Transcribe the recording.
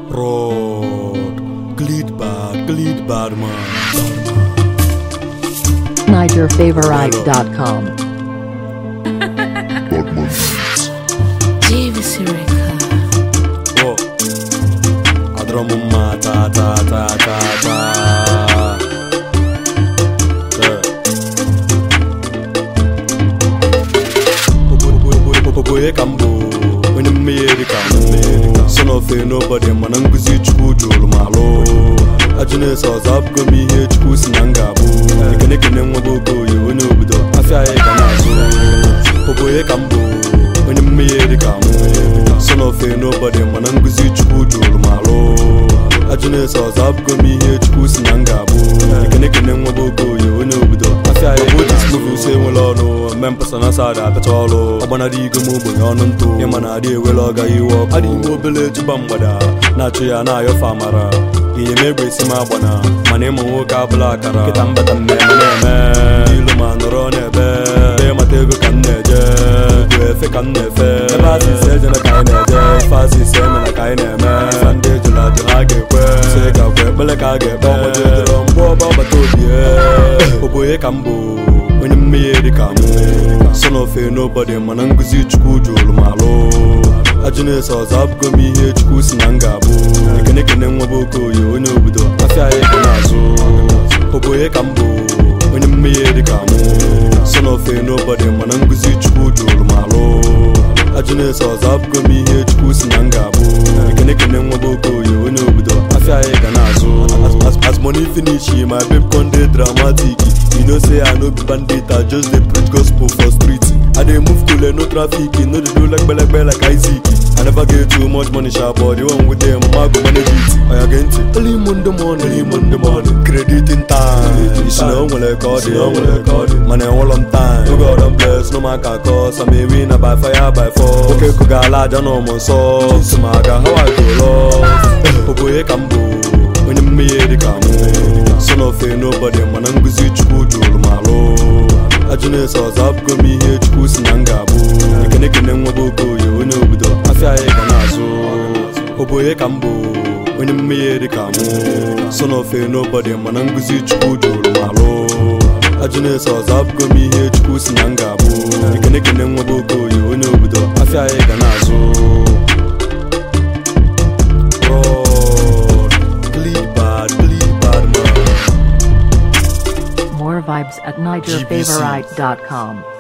Rod, glid bad, glid bad man. NigerFavorite.com. JVC Record. Oh, adọrọ m mma taa taa taa taa taa. Yeah. Oboye ka m bụ onye mmehie ka mụ son of a nobody mana nkụzi chukwu jụrụ m alụ ajụ na-eso ọzọ abụgo m ihe chukwu si na m ga-abụ ekene ekene nwa bụ okoye onye obodo afịa anyị ga na-azụ oboye ka m bụ onye mmehie ka mụ son of a nobody mana nkụzi chukwu jụrụ m alụ ajụ na-eso ọzọ abụgo m ihe chukwu si na m ga-abụ ekene ekene nwa bụ okoye onye obodo afịa anyị ga na-azụ use enwere ọnụ mme mpasa na sada apịacha ọrụ ọgbanarị igo m ogbenye ọnụ ntụ ịma na adị ewere ọgaghị iwe ọkụ adị ime obele ejụba mgbada na-achụ ya na-ayọfe amara ihe m egbe esi m agbana mana ịmụ nwoke abụla akara nkịta mbata mmemme na-eme ilu ma nọrọ n'ebe ebe mata ego ka m na-eje ugwu efe ka m na-efe ebe asị ise ejena ka anyị na-eje ofe asị ise emena ka anyị na-eme ife ndị ejula ajụ ha ga-ekwe se ga-akwe ekpele ka a ga-ekpe ọgbọjọ edoro mgbe ọba ọgbata obi oboye ka m bụ onye mmehie dị ka mụ son of a nobody mana nkụzi chukwu jụrụ m alụ ajụ na-eso ọzọ abụgo m ihe chukwu si na m ga-abụ ekene ekene nwa bụ okoye onye obodo afịa anyị dị n'azụ oboye ka m bụ onye mmehie dị ka mụ son of a nobody mana nkụzi chukwu jụrụ m alụ ajụ na-eso ọzọ abụgo m ihe chukwu si na m ga-abụ ekene ekene nwa bụ okoye onye obodo afịa anyị ga na-azụ As- as- as money finish my babe con dey dramatic you know say i no be bandit i just dey preach gospel for street i dey move cool no traffic no dey do legbelegbe like isaac i never get too much money sha but the one with them ma go manage it oya gee ntị early monday morning early monday morning credit in time isi na o nwere ka ọ dị o nwere ka ọ dị mana enwelọ m time oge ọdọ bless no man can cause i'm a winner by fire by force oke kụga ala aja na ọmụ nsọ nsị ma aga how i go love oboye ka m bụ onye mmehie dị ka mụ son of a nobody mana nkụzi chukwu jụrụ m alụ ajụ na-eso ọzọ abụgo m ihe chukwu si na m ga-abụ ekene ekene nwa bụ okoye onye obodo afịa anyị ga na-azụ oboye ka m bụ onye mmehie dị ka mụ son of a nobody mana nkụzi chukwu jụrụ m alụ ajụ na-eso ọzọ abụgo m ihe chukwu si na m ga-abụ ekene ekene nwa bụ okoye onye obodo afịa anyị ga na-azụ Lord, bleed bad, bleed bad man. More vibes at NigerFavorite.com.